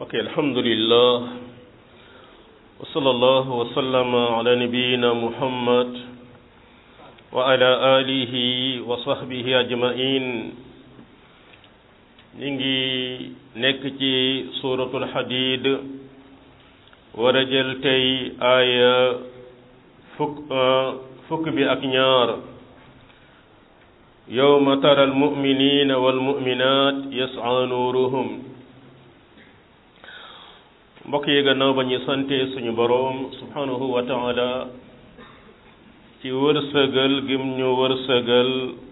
ok alhamdulillah wa sallallahu wa sallama ala nabiyyina muhammad wa ala alihi wa sahbihi ajmain ñi ngi nekk ci suratul hadid war a jël tey aaya fukk fukk bi ak ñaar yawma tara almuminina walmuminat yas'a nuruhum mbokk yi gannaaw ba ñu sante suñu boroom subhanahu wa taala ci wërsëgal gim ñu wërsëgal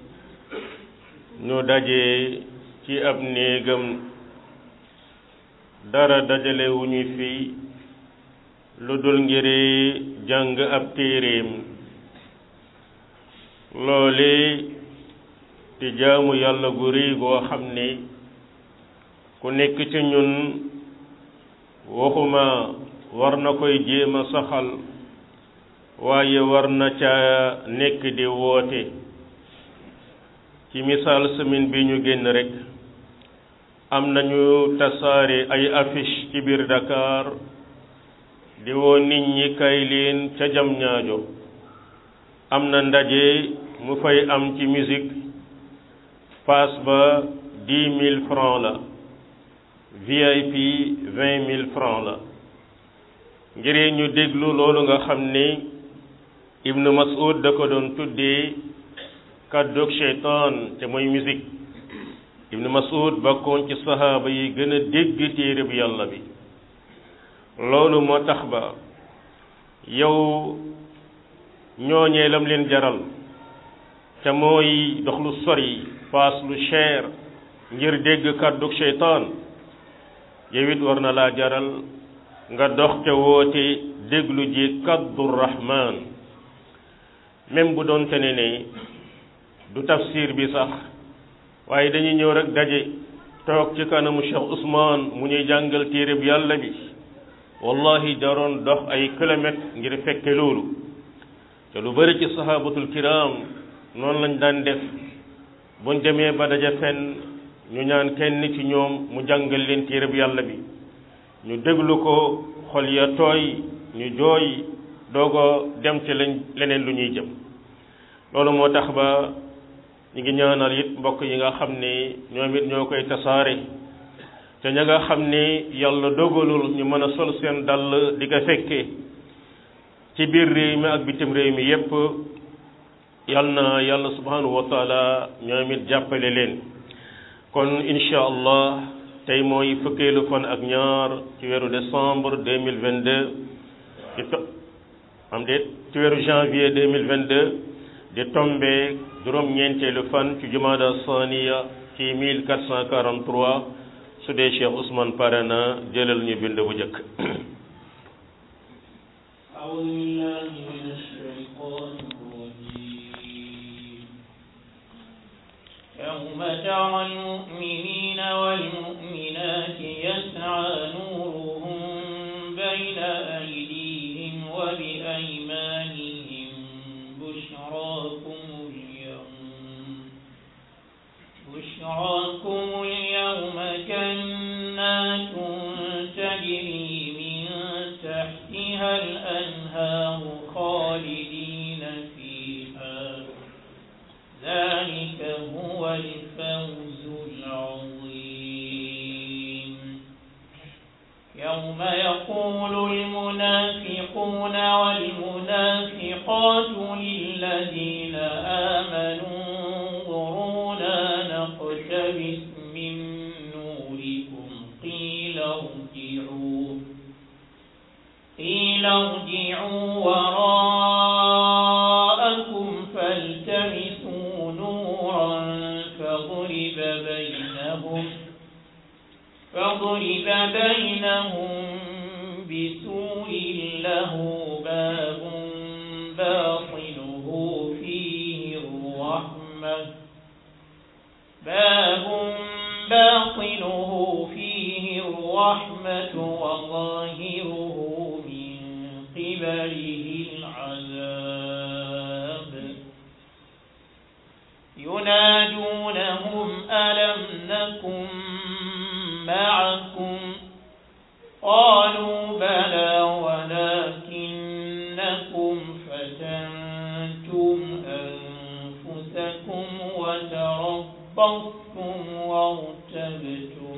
ñu daje ci ab néegam dara dajale wu ñu fi lu dul ngiri jàng ab téeréem loole di jaamu yàlla gu rëy goo xam ne ku nekk ci ñun waxuma war na koy jéem a saxal waaye war na ca nekk di woote ci misaal semaine bi ñu génn rek am nañu tasaare ay affiche ci biir Dakar di woo nit ñi kay leen ca jam ñaajo am na ndaje mu fay am ci musique pass ba dix mille francs la VIP vingt mille francs la ngir ñu déglu loolu nga xam ni Ibnu Mas'ud da ko doon tuddee kàddug seytaan te mooy musique Ibnu Mas'ud bakkoon ci sahaaba yi gën a dégg téere bi yàlla bi loolu moo tax ba yow ñooñee lam leen jaral te mooy dox lu sori paas lu cher ngir dégg kàddug seytaan yow it war na laa jaral nga dox ca woote déglu ji kaddu rahman même bu doonte ne ne du tafsir bi sax waaye dañuy ñëw rek daje toog ci kanamu Cheikh Ousmane mu ñuy jàngal téere bi yàlla bi wallahi daroon dox ay kilomètres ngir fekke loolu te lu bari ci sahabatul kiram noonu lañ daan def buñ demee ba daja fenn ñu ñaan kenn ci ñoom mu jàngal leen téere bi yàlla bi ñu déglu ko xol ya tooy ñu jooy doogo dem ci lañ leneen lu ñuy jëm loolu moo tax ba ñu ngi ñaanal it mbokk yi nga xam ne ñoom it ñoo koy tasaare te ña nga xam ne yàlla dogalul ñu mën a sol seen dàll di ko fekkee ci biir réew mi ak bitim réew mi yépp yal na yàlla subhanahu wa taala ñoom it jàppale leen kon incha allah tey mooy fukkeelu fan ak ñaar ci weeru décembre deux mille vingt deux di to am déet ci weeru janvier deux mille vingt deux di tombe juróom-ñeenteelu fan ci jumaada saniya ci mille quatre cent quarante trois su dee Cheikh Ousmane pare na jëlal ñu bind bu njëkk. يوم ترى المؤمنين والمؤمنات يسعى نورهم بين أيديهم وبأيمانهم بشراكم اليوم بشراكم اليوم جنات تجري من تحتها الأنهار خالدين فيها ذلك هو الفوز العظيم يوم يقول المنافقون والمنافقات للذين آمنوا انظرونا نقتبس من نوركم قيل ارجعوا قيل ارجعوا وراءكم فالتمسوا نورا فضرب بينهم فضرب بينهم بسور له باب باطنه فيه الرحمة باب باطنه فيه الرحمة وظاهره من قبله العذاب ينادونهم ألم نكن معكم قالوا بلى ولكنكم فتنتم أنفسكم وتربصتم وارتبتم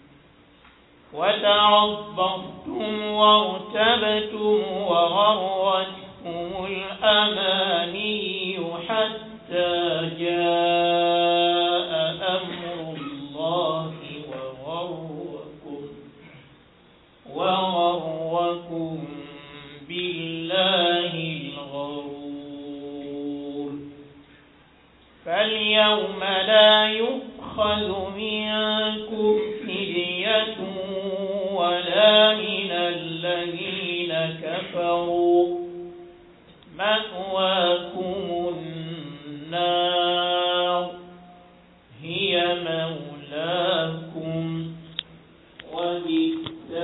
وتربصتم وارتبتم وغرتكم الأماني حتى جاء أمر الله وغركم وغركم بالله الغرور فاليوم لا يؤخذ منكم فدية ولا من الذين كفروا مأواكم النار هي مولاكم وبئس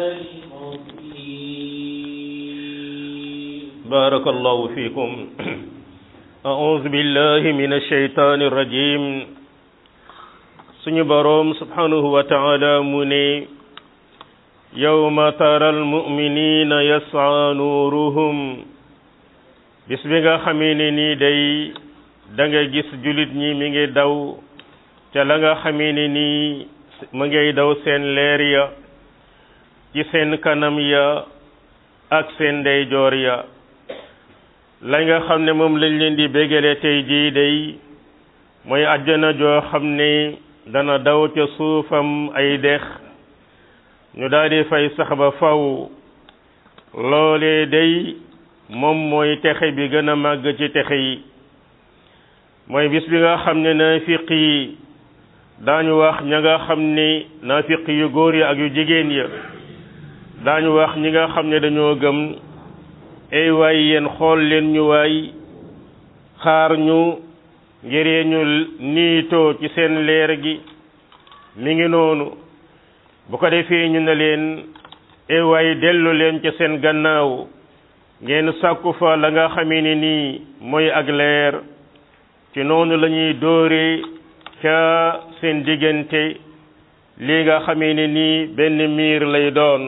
المصير بارك الله فيكم أعوذ بالله من الشيطان الرجيم suñu boroom subhanahu wa ta'ala mu ne yawma tara almu'minina yas'a nuruhum bis bi nga xamee ne nii day da nga gis julit ñi mi ngi daw ca la nga xamee ne nii mu ngay daw seen leer ya ci seen kanam ya ak seen ndeyjoor ya la nga xam ne moom lañ leen di bégale tey jii day mooy àjjana joo xam ne dana daw ca suufam ay dex ñu daal di fay sax ba faw loolee day moom mooy texe bi gën a màgg ci texe yi mooy bis bi nga xam ne naafiq yi daañu wax ña nga xam ne naafiq yu góor ya ak yu jigéen ya daañu wax ñi nga xam ne dañoo gëm ay waay yéen xool leen ñu waay xaar ñu ngir ñu niitoo ci seen leer gi mi ngi noonu bu ko defee ñu ne leen ay waay dellu leen ca seen gannaaw ngeen sàkku fa la nga xamee ni nii mooy ak leer ci noonu la ñuy dóore ca seen diggante lii nga xamee ni nii benn miir lay doon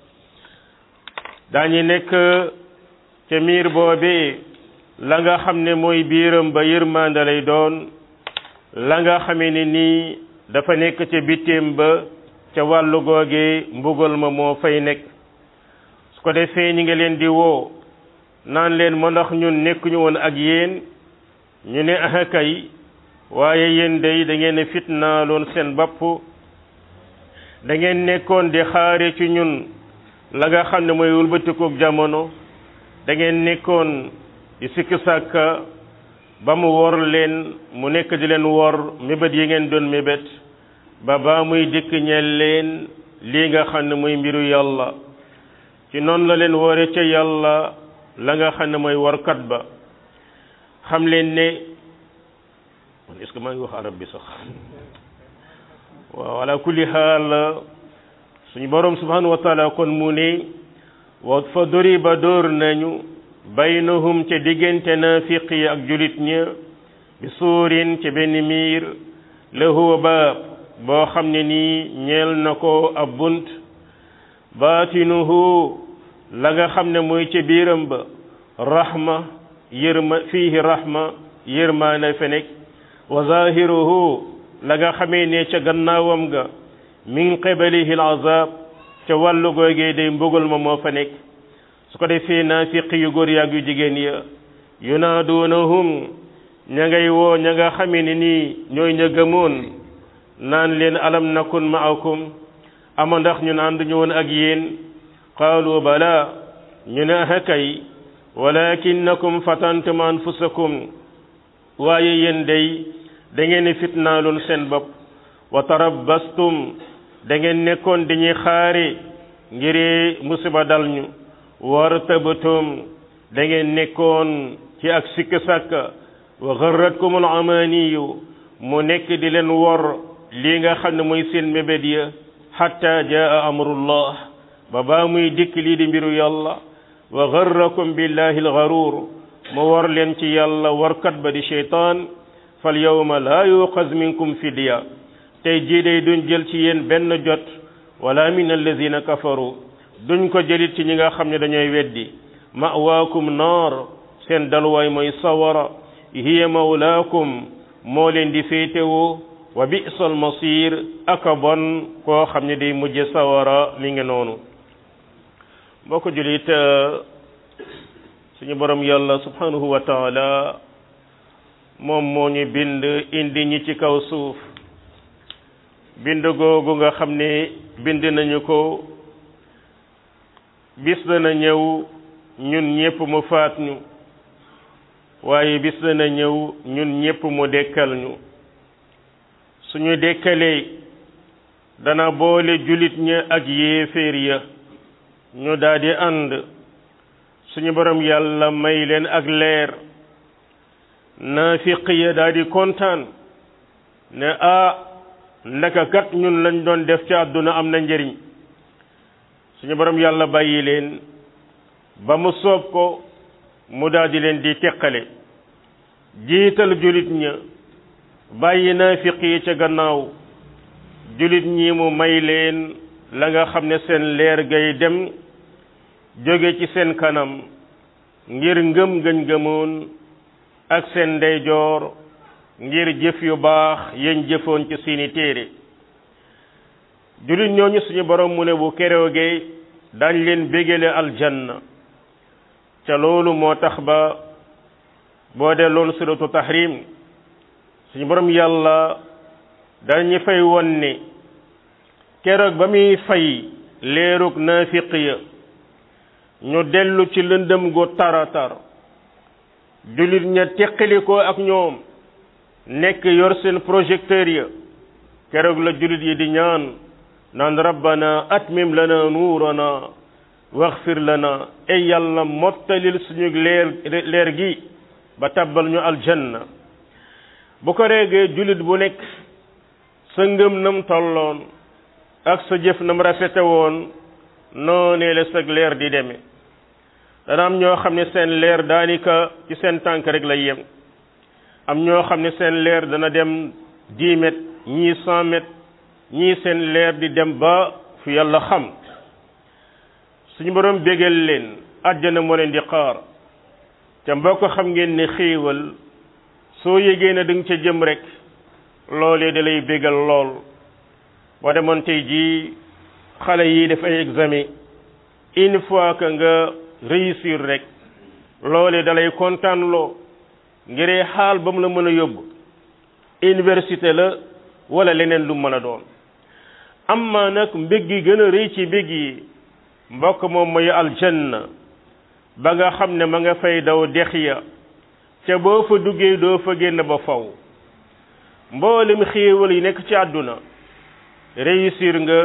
daañu nekk ca miir boobee la nga xam ne mooy biiram ba yërmande lay doon la nga xamee ni nii dafa nekk ca bitteem ba ca wàllu googe mbugal ma moo fay nekk su ko defee ñi nga leen di woo naan leen ma ndax ñun nekkuñu woon ak yéen ñu ne ah kay waaye yéen day da ngeen fitnaaloon seen bopp da ngeen nekkoon di xaare ci ñun la nga xam ne mooy wëlbatikook jamono da ngeen nekkoon di sikki sàkka ba mu wor leen mu nekk di leen wor mébét yi ngeen doon mébét ba ba muy dikk ñeel leen lii nga xam ne mooy mbiru yàlla ci noonu la leen wore ca yàlla la nga xam ne mooy workat ba xam leen ne man est-ce que maa ngi wax arab bi sax waaw ala kulli xaal suñu boroom subhanahu wa taala kon mu ne wa fa duriba dóor nañu baynahum ca diggante naafiq yi ak julit ña bi suurin ca benn miir lahu baab boo xam ne nii ñeel na ko ab bunt baatinuhu la nga xam ne mooy ca biiram ba rahma yërma fiihi rahma yërmaana fe nekk wa zahiruhu la nga xamee ne ca gannaawam ga min qibalihi al azab ca wàllu googee day mbugal ma moo fa nekk su ko defee naafiq yu góor yaag yu jigéen ya yunaadunahum ña ngay woo ña nga xamee ne nii ñooy ña gëmoon naan leen alam nakun maakum ama ndax ñun ànduñu woon ak yéen qaalu bala ñu ne ah kay walakinnakum fatantum anfusakum waaye yéen day da ngeen fitnaaloon seen bopp wa tarabbastum da ngeen nekkoon dañuy xaare ngir musiba dal ñu wartabtum da ngeen nekkoon ci ak sikk sàkka wa garratkumul amaniyu mu nekk di leen wor lii nga xam ne mooy seen mébét ya hatta jaa amrullah ba baa muy dikk lii di mbiru yàlla wa garrakum billahi algaruur mu war leen ci yàlla warkat ba di sheytaan fal yawma laa yuqaz minkum fidya tey jii day duñ jël ci yéen benn jot wala min alladina kafaru duñ ko jëlit ci ñi nga xam ne dañooy weddi ma'waakum naar seen dalwaay mooy sawara hiya mawlaakum moo leen di féetewoo wa bi'sal masir aka bon koo xam ne day mujje sawara mi ngi noonu boo ko julit suñu borom yàlla subhanahu wa taala moom moo ñu bind indi ñi ci kaw suuf bind googu nga xam ne bind nañu ko bis dana ñëw ñun ñépp mu faat ñu waaye bis dana ñëw ñun ñépp mu dekkal ñu suñu dekkalee dana boole julit ña ak yéeféer ya ñu daldi ànd suñu borom yàlla may leen ak leer naafiq ya daldi kontaan ne ah ndaka kat ñun lañ doon def ci àdduna am na njëriñ suñu borom yàlla bàyyi leen ba mu soob ko mu daldi leen di teqale jiital julit ña bàyyi naafiq yi ca gannaaw julit ñi mu may leen la nga xam ne seen leer gay dem jóge ci seen kanam ngir ngëm gañ gëmoon ak seen ndeyjoor ngir jëf yu baax yañ jëfoon ci seeni téere julit ñooñu suñu borom mu ne bu keroogee dañ leen bégale aljanna ca loolu moo tax ba boo dee loolu suratu tahrim suñu borom yàlla dañu fay won ne keroog ba muy fay leerug naafiq ya ñu dellu ci lëndëm gu taratar jullit ña teqalikoo ak ñoom nekk yor seen projecteur ya keroog la jullit yi di ñaan naan rabbana atmim lana nuurana waxfir lana ay yàlla mottalil suñu leer leer gi ba tabbal ñu aljanna bu ko reegee jullit bu nekk sa ngëm nam tolloon ak sa jëf nam rafete woon noonee la sag leer di demee dana am ñoo xam ne seen leer daanaka ci seen tànk rek lay yem am ñoo xam ne seen leer dana dem dix mètres ñii cent mètres ñii seen leer di dem ba fu yàlla xam suñu borom bégal leen àjjana moo leen di xaar te mbokk xam ngeen ne xéewal soo yégee na da nga ca jëm rek loolee da lay bégal lool boo demoon tey jii xale yi def ay examen une fois que nga réussir rek loolee da lay kontaan loo ngiree xaal ba mu la mën a yóbbu université la wala leneen lu mën a doon amma nag mbég gi gën a rëy ci mbég yi mbokk moom mooy aljanna ba nga xam ne ma nga fay daw dex ya ca boo fa duggee doo fa génn ba faw mboolem xéewal yi nekk ci àdduna réussir nga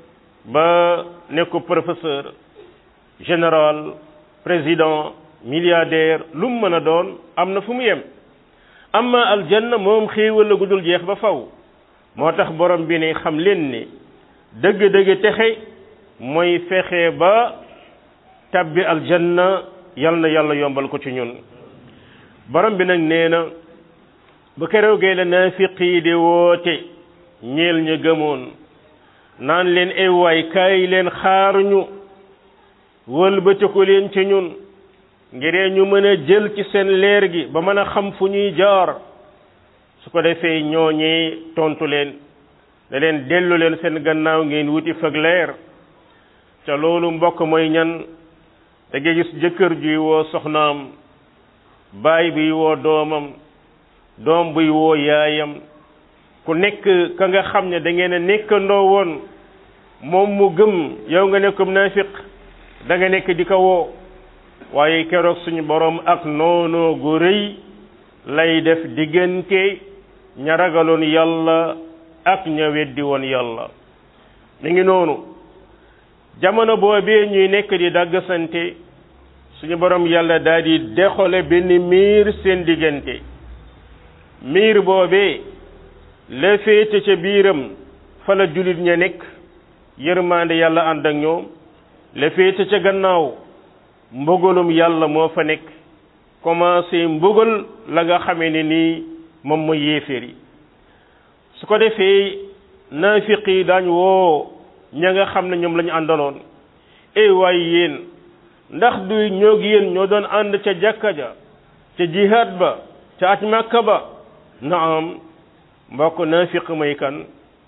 ba nekk professeur général président milliardaire lu mu mën a doon am na fu mu yem amma aljanna moom xéewal la gudul jeex ba faw moo tax borom bi ne xam leen ni dëgg-dëgg texe mooy fexe ba tabbi aljanna yal na yàlla yombal ko ci ñun borom bi nag nee na bu keroogee la naafiq yi di woote ñeel ña gëmoon naan leen ay waay kaay leen xaaruñu wëlbatiku leen ci ñun ngiree ñu mën a jël ci seen leer gi ba mën a xam fu ñuy jaar su ko defee ñooñee tontu leen da leen dellu leen seen gannaaw ngeen wuti fag leer ca loolu mbokk mooy ñan da ngay gis jëkkër juy woo soxnaam baay buy woo doomam doom buy woo yaayam ku nekk ka nga xam ne da ngeen a nekkandoo woon moom mu gëm yow nga nekkum naafiq da nga nekk di ko woo waaye keroog suñu borom ak noonoo gu rëy lay def diggante ña ragaloon yàlla ak ña weddi woon yàlla mi ngi noonu jamono boobee ñuy nekk di dagg sante suñu borom yàlla daal di dexole benn miir seen diggante miir boobee la féete ca biiram fa la jullit ña nekk yërmaande yàlla ànd ak ñoom la féete ca gannaaw mbugalum yàlla moo fa nekk commencé mbugal la nga xamee ne nii moom mooy yéeféer yi su ko defee naafiq yi daañ woo ña nga xam ne ñoom la ñu àndaloon ey waay yéen ndax du ñoog yéen ñoo doon ànd ca jàkka ja ca jihaad ba ca aj màkka ba naam mbokk naafiq mooy kan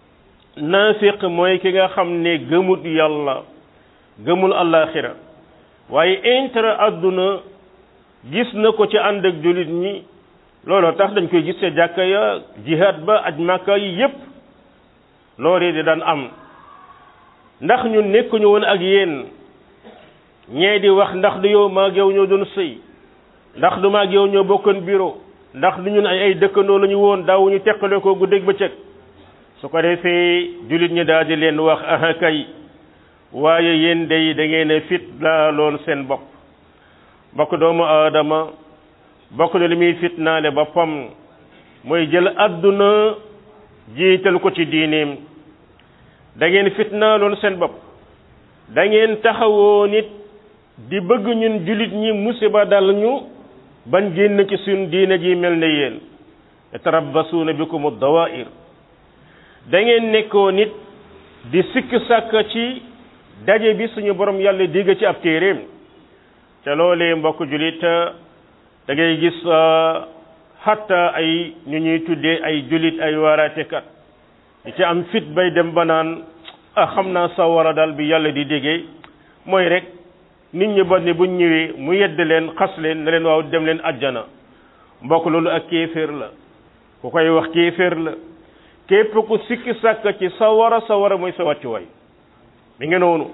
naafiq mooy ki nga xam ne gëmut yàlla gëmul àllaaxira waaye intérêt àdduna gis na ko ci ànd ak jullit ñi looloo tax dañ koy gis ca jàkka ya jihaad ba aj màkka yi yépp loolee di daan am ndax ñun nekkuñu woon ak yéen ñee di wax ndax du yow maag yow ñoo doon sëy ndax du maag yow ñoo bokkoon bureau ndax du ñun ay ay dëkkandoo la ñu woon daawuñu teqale ko guddeeg bëccëg su ko defee jullit ñi daal di leen wax aha kay waaye yéen day da ngeen a fit laa lool seen bopp bokk doomu aadama bokk na li muy fitnaale boppam mooy jël àdduna jiital ko ci diineem da ngeen fitnaaloon seen bopp da ngeen taxawoo nit di bëgg ñun jullit ñi musiba dal ñu bañ génn ci suñ diine ji mel ne yéen tarabbasuuna bikum dawair da ngeen nekkoo nit di sikk sàkk ci daje bi suñu borom yàlla digg ci ab téeréem te loolee mbokk jullit da ngay gis xatta ay ñu ñuy tuddee ay jullit ay waaraatekat di ci am fit bay dem ba naan ah xam naa sawara daal bi yàlla di déggee mooy rek nit ñi ba ne buñ ñëwee mu yedd leen xas leen ne leen waaw dem leen ajjana mbokk loolu ak kéeféer la ku koy wax kéeféer la képp ku sikki sàkk ci sawara sawara mooy sa wàccuwaay mi ngi noonu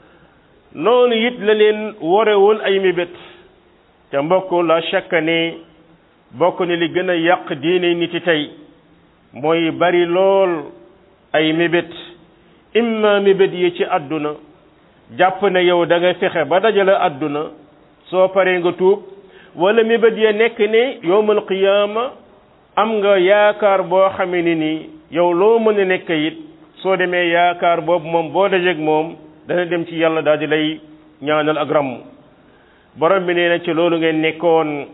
noonu it la leen ware woon ay mébét te mbokk la chaque ne bokk ne li gën a yàq diine nit yi tey mooy bari lool ay mébét imma mébét yi ci àdduna jàpp ne yow da nga fexe ba dajale àdduna soo paree nga tuub wala mébét ya nekk ne yowmal qiyaama am nga yaakaar boo xamee ni nii yow loo mën a nekk it soo demee yaakaar boobu moom boo dajeeg moom dana dem ci yàlla daal di lay ñaanal ak ramm borom bi nee na ci loolu ngeen nekkoon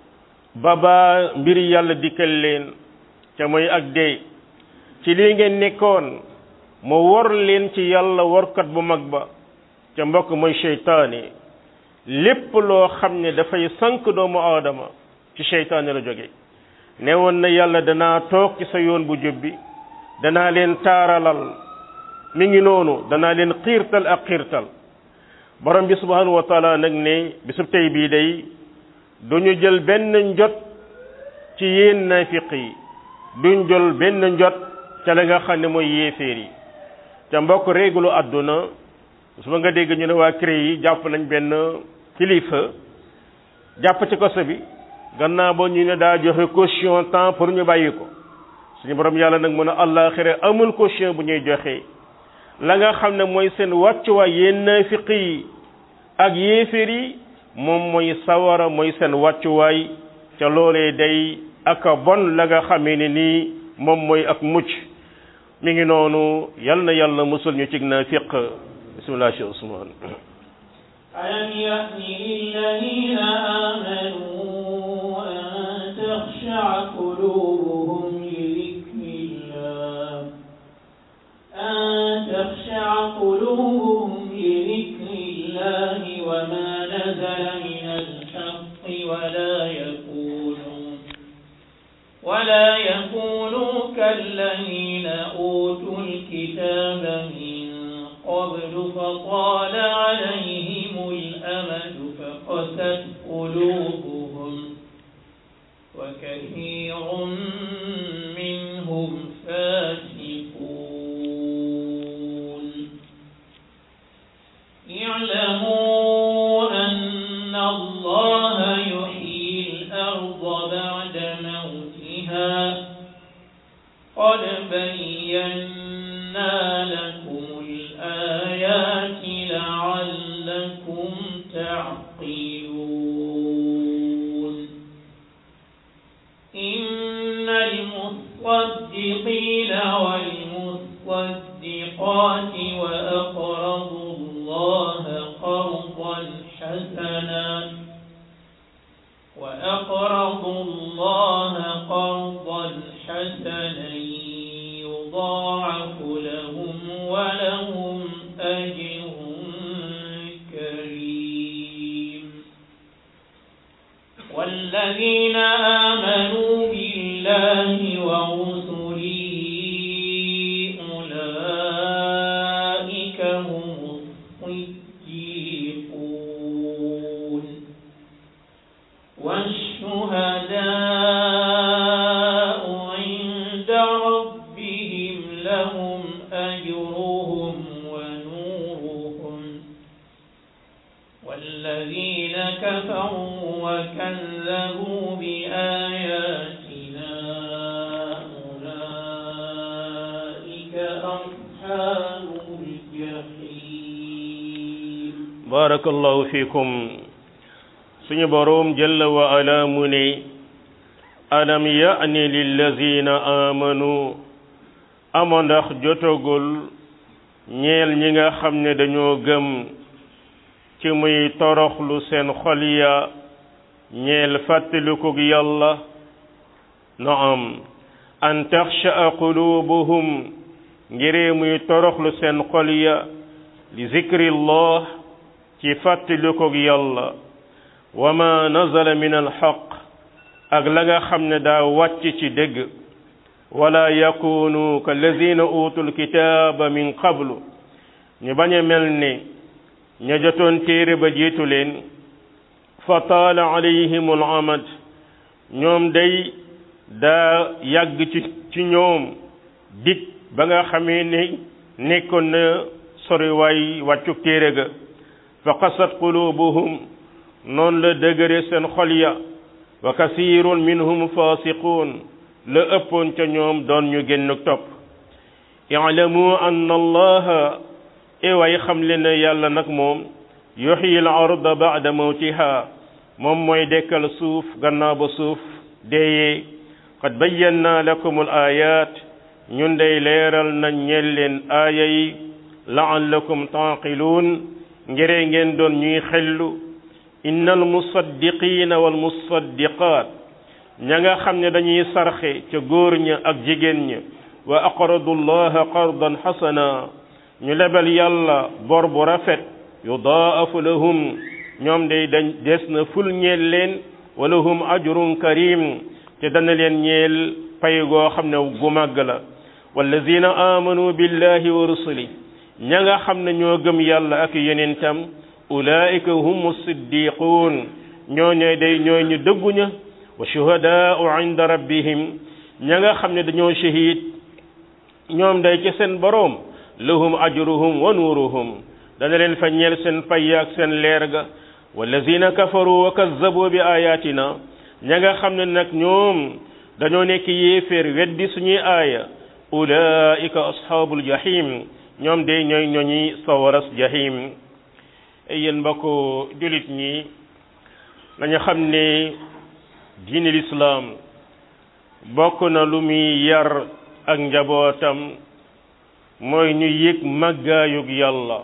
ba ba mbiri yàlla dikkal leen ca mooy ak dee ci lii ngeen nekkoon mu wor leen ci yàlla workat bu mag ba ca mbokk mooy seytaane lépp loo xam ne dafay sank doomu aadama ci seytaane la jóge ne woon na yàlla danaa toog ci sa yoon bu jub bi danaa leen taaralal mi ngi noonu danaa leen xiirtal ak xiirtal borom bi subhanahu wa taala nag ne bisub tey bii day duñu jël benn njot ci yéen naafiq yi duñ jël benn njot ca la nga xam ne mooy yéeféer yi ca mbokk réglu àdduna su ma nga dégg ñu ne waa CREI yi jàpp nañ benn kilifa jàpp ci koso bi gannaaw ba ñu ne daa joxe caution temps pour ñu bàyyi ko suñu borom yàlla nag mën a àllaaxira amul caution bu ñuy joxe la nga xam ne mooy seen wàccuwaay yéen naafiq yi ak yéeféer yi moom mooy sawara mooy seen wàccuwaay ca loolee day ak bon la nga xamee ne nii moom mooy ak mucc mi ngi noonu yal na yàlla musul ñu cig naafiq bismillah cheikh ousmane ألم يأن للذين آمنوا أن تخشع قلوبهم لذكر الله أن تخشع قلوبهم لذكر الله وما نزل من الحق ولا يكونوا ولا يكونوا كالذين أوتوا الكتاب من قبل فطال عليهم الأمد فقست قلوبهم وكثير منهم فاسقون اعلموا أن الله يحيي الأرض بعد موتها قد بينا لكم الآيات لعلكم تعقلون إن المصدقين والمصدقات وأقرضوا الله قرضا حسنا وأقرضوا الله قرضا حسنا يضاعف لهم ولهم أجر والذين آمنوا بالله ورسله أولئك هم الصديقون والشهداء عند ربهم لهم أجرهم ونورهم والذين كفروا وكذبوا بآياتنا أولئك أصحاب الجحيم barakallahu fikum suñu boroom jalla wa ala mu ne alam ya'ni lillazina amanu ama ndax jotagul ñeel ñi nga xam ne dañoo gëm ci muy toroxlu seen xol ya ñeel fàttalikug yàlla naam an taxsha'a qulubuhum ngiree muy toroxlu seen xol ya li zikrillah ci fàttalikug yàlla wa ma nazala min alxaq ak la nga xam ne daa wàcc ci dëgg wala yakunu ka lazina utul kitaaba min qablu ñu bañ a mel ni ña jotoon téere ba jiitu leen fa taala alayhim al amad ñoom day daa yàgg ci ci ñoom dig ba nga xamee ni nekkoon na soriwaay wàccu téere ga fa qasat qulubuhum noonu la dëgëre seen xol ya wa kasirun minhum fasiqun la ëppoon ca ñoom doon ñu génn topp i'lamu anna allaha ewaay xam leen ne yàlla nag moom yuxyi al arda ba'da mawtiha moom mooy dekkal suuf gannaaw ba suuf deeyee qad bayyana lakum al ayat ñun day leeral nañ ñeel leen aaya yi la'allakum taaqiluun ngere ngeen doon ñuy xellu innal musaddiqina wal musaddiqaat ña nga xam ne dañuy sarxe ca góor ña ak jigéen ña wa aqradu llaha qardan xasana ñu lebal yàlla bor bu rafet yudaafu lahum ñoom day dañ des na ful ñeel leen wa lahum ajrun karim te dana leen ñeel pay goo xam ne gu màgg la wallazina amanu billahi wa rusuli ña nga xam ne ñoo gëm yàlla ak yenentam ulaika hum siddiquun ñoo ñooy day ñooy ñu dëgguña wa shuhadaau inda rabbihim ña nga xam ne dañoo shahid ñoom day ci seen boroom lahum ajruhum wa nuuruhum dana leen fa ñeel seen pay ak seen leer ga wallazina kafaru wa kazzabu bi ayatina ña nga xam ne nag ñoom dañoo nekk yéeféer weddi suñuy aaya ulaika ashaabul jahim ñoom de ñooy ñooñi sawaras jahim yéen mbokk jullit ñi dañu xam ne diine lislaam bokk na lu muy yar ak njabootam mooy ñu yëg màggaayug yàlla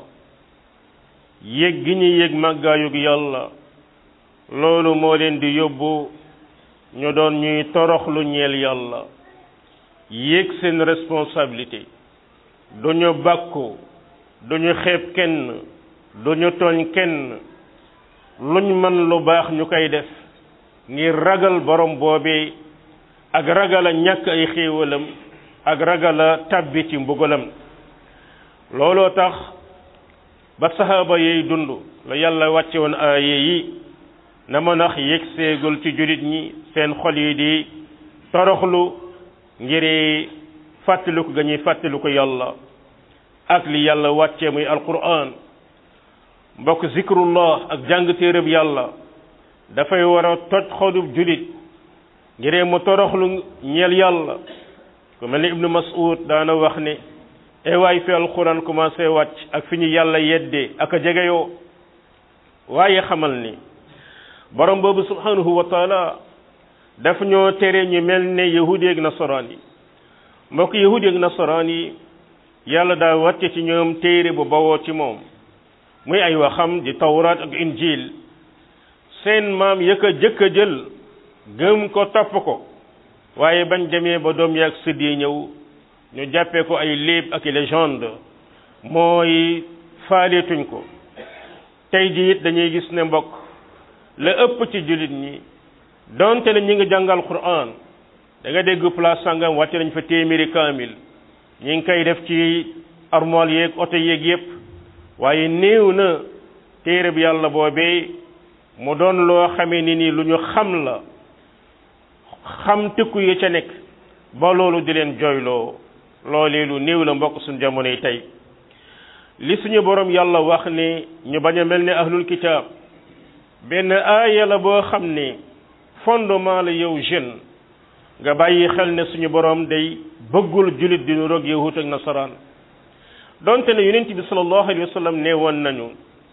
yëg gi ñu yëg màggaayug yàlla loolu moo leen di yóbbu ñu doon ñuy toroxlu ñeel yàlla yëg seen responsabilité duñu bàkku duñu xeeb kenn duñu tooñ kenn luñ mën lu baax ñu koy def ngir ragal borom boobee ak ragal a ñàkk ay xéewalam ak ragal a tàbbi ci mbugalam looloo tax ba saxaaba yey dund la yàlla wàcce woon aaye yi na ma nax yëg seegul ci jullit ñi seen xol yi di toroxlu ngir fàttaliku ga ñuy fàttaliku yàlla ak li yàlla wàcce muy alquran mbokk zikrullah ak jàng téereb yàlla dafay war a toj xolub julit ngir mu toroxlu ñeel yàlla ku mel ni ibnu mas'ud daana wax ne ewaay fi alquran commencé wàcc ak fi ñu yàlla yeddee ak a jegeyoo waaye xamal ni borom boobu subhanahu wa taala daf ñoo tere ñu mel ne yahudi ak nasaraan yi mbokk yahudi ak nasaraan yi yàlla daa wàcce ci ñoom téere bu bawoo ci moom muy ay waxam di tawraat ak injil seen maam yëkk a jëkk a jël gëm ko topp ko waaye bañ demee ba doom yaag sëdd yi ñëw ñu jàppee ko ay léeb ak légende mooy faaleetuñ ko tey ji it dañuy gis ne mbokk la ëpp ci jullit ñi donte ne ñi ngi jàngal Qur'an da nga dégg place sangam wàcce nañ fa téeméeri kaamil ñi ngi koy def ci armoire yeeg oto yeeg yépp waaye néew na téere bi yàlla boobee mu doon loo xamee ni nii lu ñu xam la xam tëkku yi ca nekk ba loolu di leen jooyloo loolee lu néew la mbokk suñu jamono yi tey li suñu borom yàlla wax ne ñu bañ a mel ne ahlul kitaab benn aaya la boo xam ne fondement la yow jeune nga bàyyi xel ne suñu borom day bëggul julit di nu roog yahut ak nasaraan donte ne yonent bi sallallahu alayhi wa sallam ne woon nañu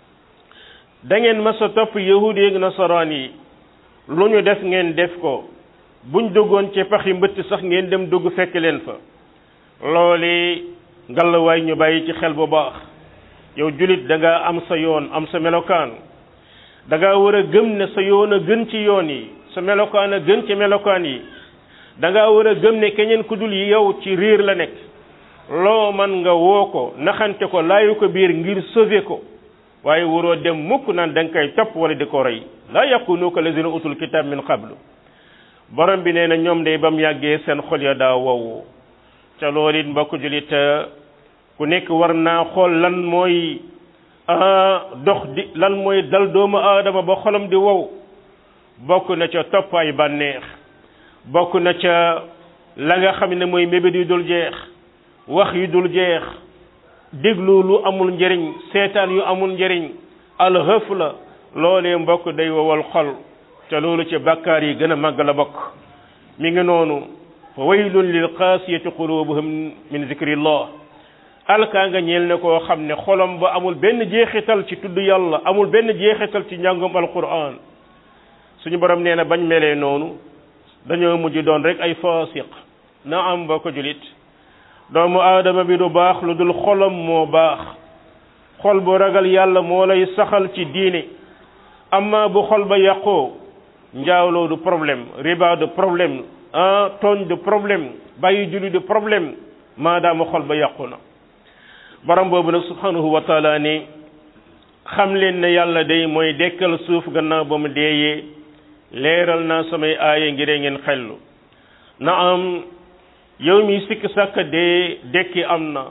da ngeen mas a topp yahud yi ak nasaraan yi lu ñu def ngeen def ko buñ duggoon ci paxi mbëtt sax ngeen dem dugg fekk leen fa loole ngalawaay ñu bàyyi ci xel bu baax yow julit da nga am sa yoon am sa melokaan da nga war a gëm ne sa yoon a gën ci yoon yi sa melokaan a gën ci melokaan yi da nga war a gëm ne keneen ku dul yow ci riir la nekk loo man nga woo ko naxante ko laayu ko biir ngir sauver ko waaye waroo dem mukk naan da nga koy topp wala di ko rey laa yakunu ka lazina utul kitab min qablu borom bi nee na ñoom day ba mu yàggee seen xol ya daa wow ca loolu it mbokk julit ku nekk war naa xool lan mooy dox di lan mooy dal doomu aadama ba xolam di wow bokk na ca topp ay bànneex bokk na ca la nga xam ne mooy mébét yu dul jeex wax yu dul jeex déglu lu amul njëriñ seetaan yu amul njëriñ alxëf la loolee mbokk day wowal xol te loolu ci bàkkaar yi gën a màgg la bokk mi ngi noonu fa waylun lil qaasiyati qulubuhum min zikrillah alkaa nga ñeel ne koo xam ne xolam ba amul benn jeexital ci tudd yàlla amul benn jeexital ci njàngum alquran suñu borom nee na bañ melee noonu dañoo mujj doon rek ay fasiq na am ba ko julit doomu aadama bi du baax lu dul xolam moo baax xol bu ragal yàlla moo lay saxal ci diine amma bu xol ba yàqoo njaawloo du problème riba du problème ah tooñ du problème bàyyi julli du problème maadaama xol ba yàqu na borom boobu nag subhanahu wa taala ni xam leen ne yàlla day mooy dekkal suuf gannaaw ba mu deeyee leeral naa samay aaya ngir ngeen xellu na am yow mi sikk sàkk dee dekki am na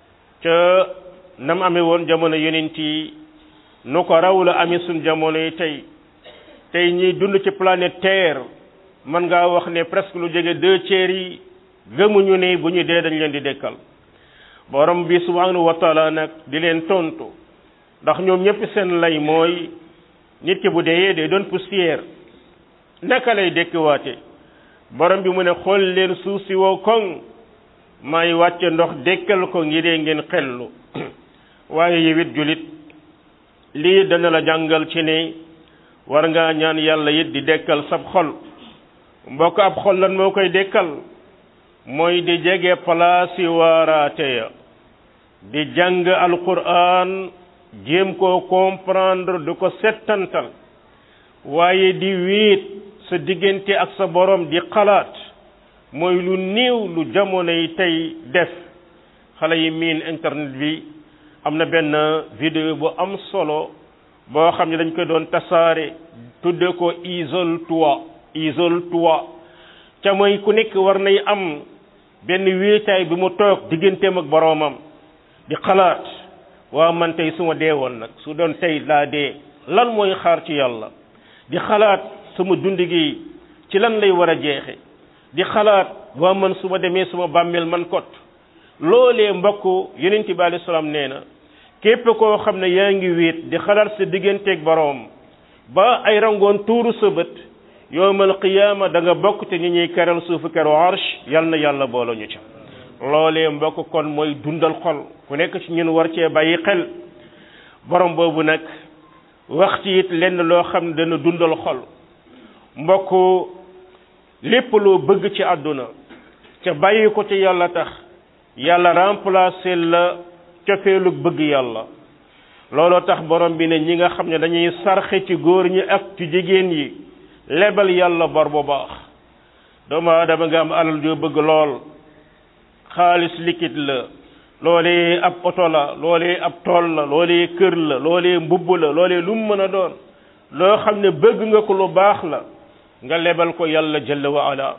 ca nam amee woon jamono yonent yi nu ko raw la amee suñ jamono yi tey tey ñiy dund ci planète terre mën ngaa wax ne presque lu jege deux tiers yi gëmuñu ne bu ñu dee dañ leen di dekkal borom bi subhanahu wa taala nag di leen tontu ndax ñoom ñëpp seen lay mooy nit ki bu deeyee day doon poussière naka lay dekkiwaate borom bi mu ne xool leen suuf si wow koŋ may wàcce ndox dekkal ko ngiree ngeen xellu waaye yewit julit lii dana la jàngal ci ne war ngaa ñaan yàlla it di dekkal sab xol mbokk ab xol lan moo koy dekkal mooy di jege palaasi waaraate ya di jàng alquran jéem koo comprendre du ko settantal waaye di wéet sa diggante ak sa borom di xalaat mooy lu néew lu jamono yi tey def xale yi miin internet bi am na benn vidéo bu am solo boo xam ne dañ ko doon tasaare tudde ko isole-toi isole-toi ca mooy ku nekk war nay am benn wéetaay bi mu toog digganteem ak boroomam di xalaat waa man tey su ma dee woon nag su doon tey laa dee lan mooy xaar ci yàlla di xalaat sama dund gi ci lan lay war a jeexe di xalaat waa man su ma demee suma bàmmeel man kot loolee mbokk yonent bi alayhi salaam nee na képp koo xam ne yaa ngi wéet di xalaat sa digganteeg boroom ba ay rangoon tuuru sa bët yowmal qiyaama da nga bokk te ñi ñuy keral suufu keru arsh yal na yàlla boole ñu ci loolee mbokk kon mooy dundal xol ku nekk ci ñun war cee bàyyi xel borom boobu nag wax ci it lenn loo xam ne dana dundal xol mbokk lépp loo bëgg ci àdduna ca bàyyi ko ci yàlla tax yàlla remplacer la cofeelu bëgg yàlla looloo tax borom bi ne ñi nga xam ne dañuy sarxe ci góor ñi ak ci jigéen yi lebal yàlla bor bu baax doomu aadama nga am alal joo bëgg lool xaalis liquide la loolee ab oto la loolee ab tool la loolee kër la loolee mbubb la loolee lu mu mën a doon loo xam ne bëgg nga ko lu baax la nga lebal ko yàlla jalla wa ala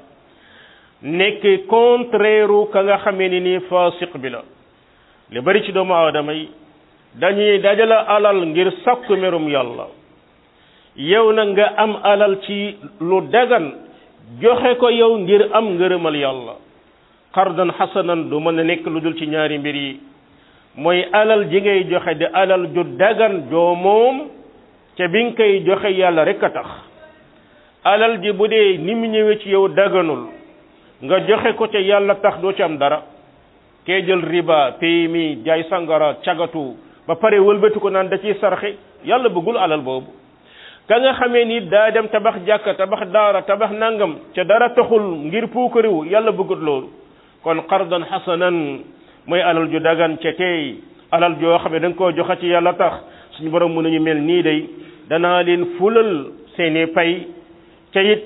nekk contraire ka nga xamee ni nii fasiq bi la li bari ci doomu aadama yi dañuy dajala alal ngir sakku merum yàlla yow na nga am alal ci lu dagan joxe ko yow ngir am ngërëmal yàlla qardan xasanan du mën a nekk lu dul ci ñaari mbir yi mooy alal ji ngay joxe di alal ju dagan joo moom ca bi nga koy joxe yàlla rek a tax alal ji bu dee ni mu ñëwee ci yow daganul nga joxe ko ca yàlla tax doo ci am dara kee jël riba PMI jaay sangara cagatu ba pare wëlbati ko naan da ciy sarxe yàlla bëggul alal boobu ka nga xamee ni daa dem tabax jàkka tabax daara tabax nangam ca dara taxul ngir puukariwu yàlla bëggut loolu kon qardan xasanan mooy alal ju dagan ca tey alal joo xam ne da nga koo joxe ci yàlla tax suñu borom mën nañu mel nii day danaa leen fulal seeni pay ca it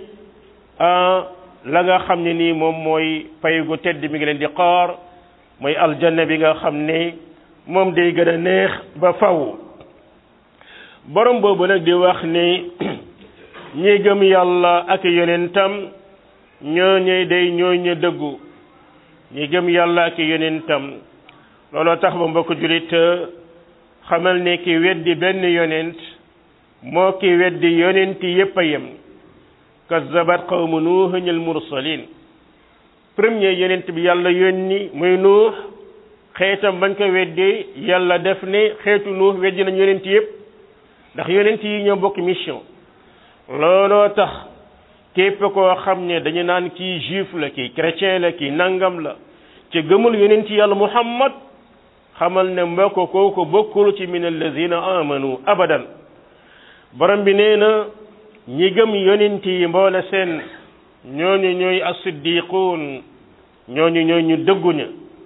la nga xam ne nii moom mooy pay gu tedd mi ngi leen di xaar mooy aljanna bi nga xam ne moom day gën a neex ba faw borom boobu nag di wax ni ñi gëm yàlla ak yonentam ñooñu day ñooñu dëggu ñi gëm yàlla ak yonentam looloo tax ba mbokk julit xamal ne ki weddi benn yonent moo ki weddi yonent yépp a yem kazzabat qawmu nuuhin al mursalin premier yonent bi yàlla yónni muy nuux xeetam bañ ko weddee yàlla def ne xeetu nuux weddi nañ yonent yépp ndax yonent yi ñoo bokk mission looloo tax képp koo xam ne dañu naan kii juif la kii chrétien la kii nangam la ci gëmul yonent yàlla muhammad xamal ne mbokk kooku bokkul ci min allazina amanu abadan borom bi nee na ñi gëm yonent yi mboole seen ñooñu ñooy as-siddiquun ñooñu ñooy ñu dëgguña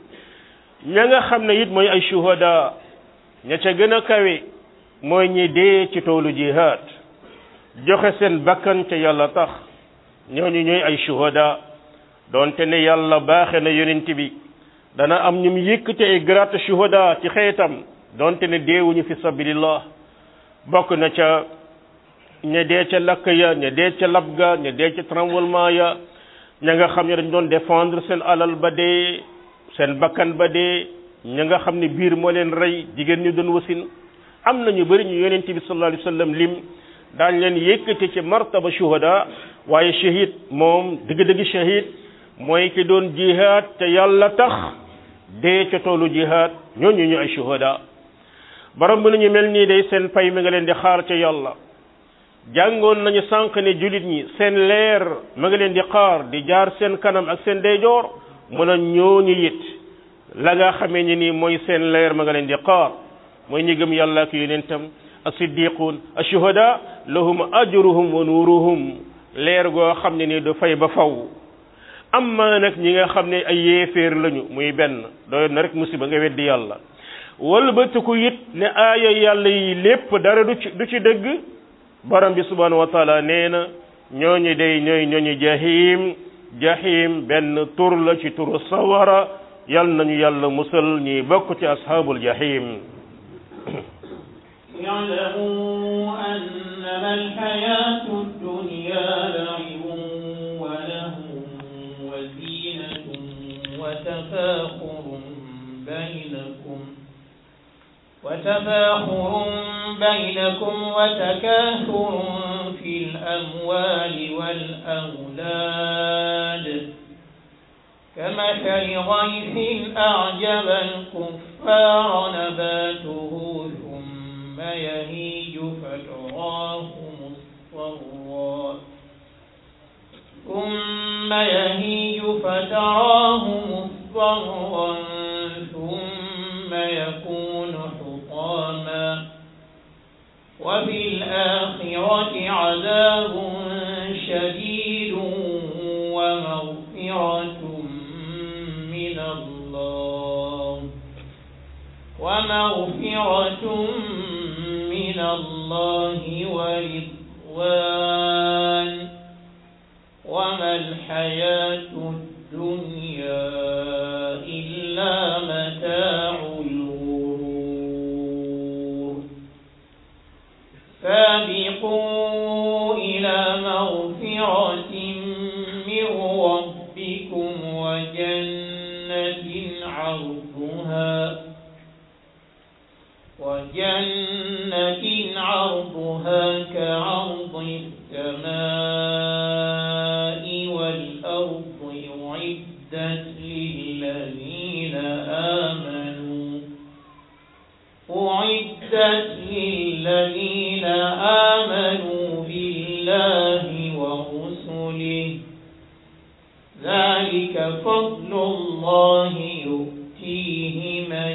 ña nga xam ne it mooy ay shuhada ña ca gën a kawe mooy ñi dee ci toolu jihaad joxe seen bakkan ca yàlla tax ñooñu ñooy ay shuhada doonte ne yàlla baaxe na yonent bi dana am ñum yëkkate ay grade shuhada ci xeetam doonte ne deewuñu fi sabilillah bokk na ca ña dee ca lakk ya ña dee ca lab ga ña dee ca tremblement ya ña nga xam ne dañ doon défendre seen alal ba dee seen bakkan ba dee ña nga xam ne biir moo leen rey jigéen ñu doon wasin am na ñu bëri ñu yonent bi sallallahu alayhi wa sallam lim daañ leen yëkkati ci martaba shuhada waaye shahid moom dëgg-dëgg shahid mooy ki doon jihaad te yàlla tax dee ca toolu jihaad ñooñu ñu ay shuhada borom bi nañu mel nii day seen pay mi nga leen di xaar ca yàlla jàngoon nañu sànq ne jullit ñi seen leer ma nga leen di xaar di jaar seen kanam ak seen deyjoor mun a ñooñu it la nga xamee ni nii mooy seen leer ma nga leen di xaar mooy ñi gëm yàlla ak yonentam as-siddiqun ash-shuhada lahum ajruhum wa nuruhum leer goo xam ne nii du fay ba faw amma nag ñi nga xam ne ay yéeféer lañu muy benn doyoon na rek musiba nga weddi yàlla walbatiku it ne aaya yàlla yi lépp dara du ci du ci dëgg borom bi subhanahu wa taala nee na ñooñu day ñooy ñooñu jahim jahim benn tur la ci turu sawara yal nañu yàlla musal ñi bokk ci ashabul jahim اعلموا أنما الحياة الدنيا لعب ولهو وزينة وتفاخر بينكم وتفاخر بينكم وتكاثر في الأموال والأولاد كمثل غيث أعجب الكفار نباته ثم يهيج فتراه مصفرا ثم يهيج فتراه مصفرا ثم يكون حطاما وفي الآخرة عذاب شديد ومغفرة من الله ومغفرة من الله ورضوان وما الحياة الدنيا إلا متاع الغرور سابقوا إلى مغفرة جنة عرضها كعرض السماء والأرض أعدت للذين آمنوا أعدت للذين آمنوا بالله ورسله ذلك فضل الله يؤتيه من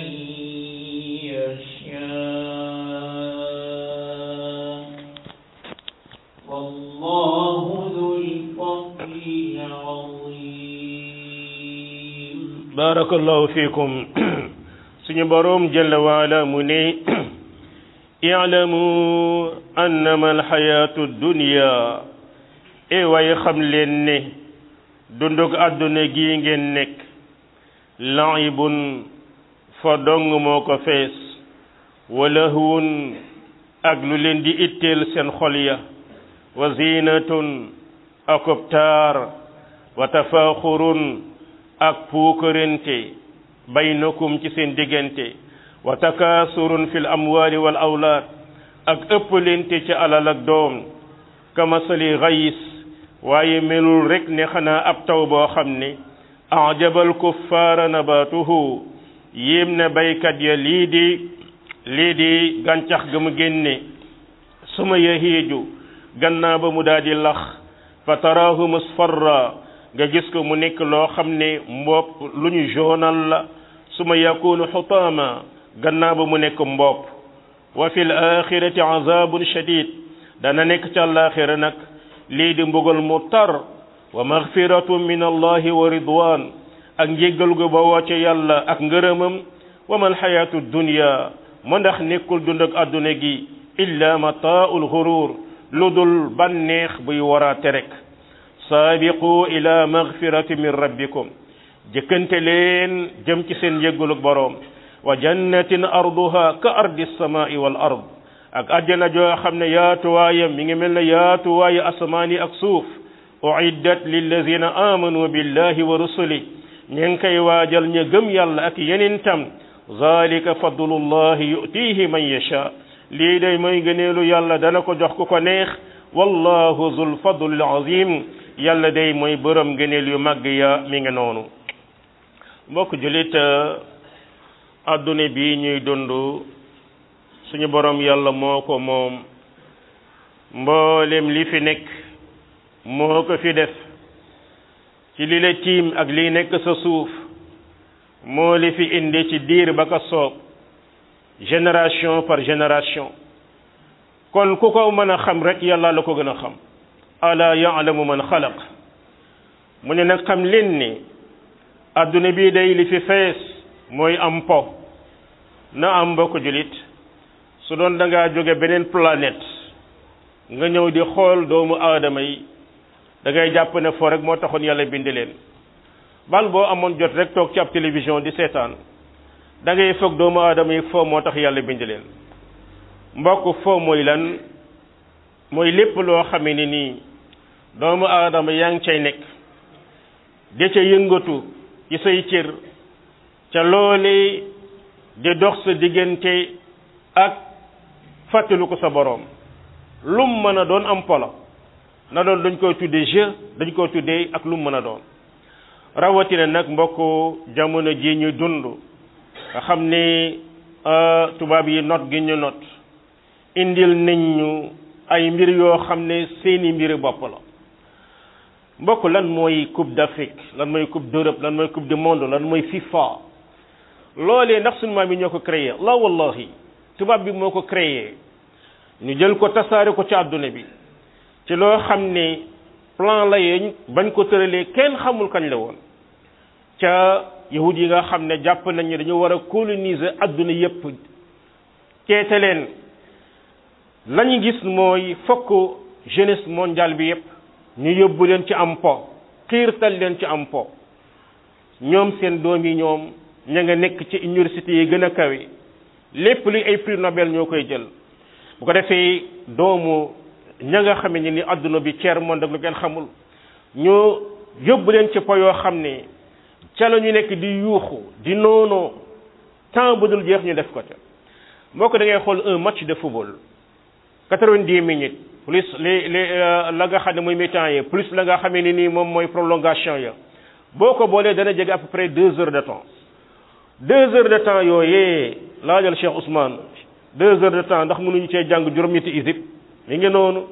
يشاء والله ذو الفضل العظيم barakallahu fikum suñu boroom jalla waala mu ne i'lamu annama alxayaatu dunya e waaye xam leen ne dundug àdduna gi ngeen nekk laibun fa dong moo ko fees wa lahwun ak lu leen di itteel seen xol ya wa zinatun akub taar wa tafaaxurun ak puukarente baynakum ci seen diggante wa takaasurun fil amwaali wal awlaad ak ëppalente ci alal ak doom kamasali xayis waaye melul rek ne xanaa ab taw boo xam ne ajabal kuffaara nabaatuhu yéem na baykat ya lii di lii di gàncax ga mu génne suma yahiiju gannaaw ba mu daal di lax fa taraahu musfarra nga gis ko mu nekk loo xam ne mbopp lu ñu joonal la suma yakunu xutaama gannaaw ba mu nekk mbopp wa fi l axirati azabun shadid dana nekk ca àllaaxira nag lii di mbugal mu tar wa magfiratu min allahi wa ridwan ak njéggal gu bawoo ca yàlla ak ngërëmam wa mal xayaatu dunya ma ndax nekkul dund ak àdduna gi illa mataaul xurur lu dul bànneex buy waraate rek saabiqu ila magfirati min rabbikum jëkkante leen jëm ci seen njéggaluk boroom wa jannatin arduha ka ardi samai wal ard ak àjjana joo xam ne yaatuwaayam mi ngi mel ne yaatuwaayu asamaan yi ak suuf uiddat lillazina amanu billahi wa rusuli ñi ngi koy waajal ña gëm yàlla ak yeneen tam zalika fadlullahi yutihi man yasha lii day mooy gëneelu yàlla dana ko jox ku ko neex wallahu zul fadlil azim yàlla day mooy borom gëneel yu màgg ya mi ngi noonu mbokk julit adduna bi ñuy dund suñu borom yàlla moo ko moom mboolem li fi nekk moo ko fi def ci li la tiim ak li nekk sa suuf moo li fi indi ci diir ba ko soob génération par génération kon ku ko mën a xam rek yàlla la ko gën a xam ala yaalamu man xalaq mu ne nag xam leen ni adduna bii day li fi fees mooy am po na am mbokk julit su doon da ngaa jóge beneen planète nga ñëw di xool doomu aadama yi da ngay jàpp ne foo rek moo taxoon yàlla bind leen bal boo amoon jot rek toog ci ab télévision di seetaan da ngay foog doomu aadama yi foo moo tax yàlla bind leen mbokk foo mooy lan mooy lépp loo xamee ni nii doomu aadama yaa ngi cay nekk di ca yëngatu ci say cër ca loole di dox sa diggante ak fàttalu ko sa boroom lum mën a doon am polo na doon dañ koy tuddee jeu dañ koy tuddee ak lum mën a doon rawatina nag mbokk jamono ji ñu dund nga xam ni tubaab yi not gi ñu not indil nañ ñu ay mbir yoo xam ne seeni mbiri bopp la mbokk lan mooy coupe d'Afrique lan mooy coupe d'Europe lan mooy coupe du monde lan mooy FIFA loolee ndax sunu maam yi ñoo ko créé la wallahi tubaab bi moo ko créé ñu jël ko tasaare ko ci àdduna bi ci loo xam ne plan la yeñ bañ ko tëralee kenn xamul kañ la woon ca yahud yi nga xam ne jàpp nañ ne dañu war a coloniser àdduna yépp keete leen lañu gis mooy fokk jeunesse mondiale bi yépp ñu yóbbu leen ci am po xiirtal leen ci am po ñoom seen doom yi ñoom ña nga nekk ci université yi gën a kawe lépp luy ay prix Nobel ñoo koy jël bu ko defee doomu ña nga xam ne ni adduna bi ceer monde ak lu kenn xamul ñu yóbbu leen ci po yoo xam ne ca la ñu nekk di yuuxu di noonoo temps bu dul jeex ñu def ko ca moo ko da ngay xool un match de football quatre-vingt-dix minutes plus les les la nga xam ne mooy mi-temps yi plus la nga xamee ni nii moom mooy prolongation ya boo ko boolee dana jege à peu près deux heures de temps deux heures de temps yooyee laajal Cheikh Ousmane deux heures de temps ndax mënuñu cee jàng juróom-ñetti isib mi ngi noonu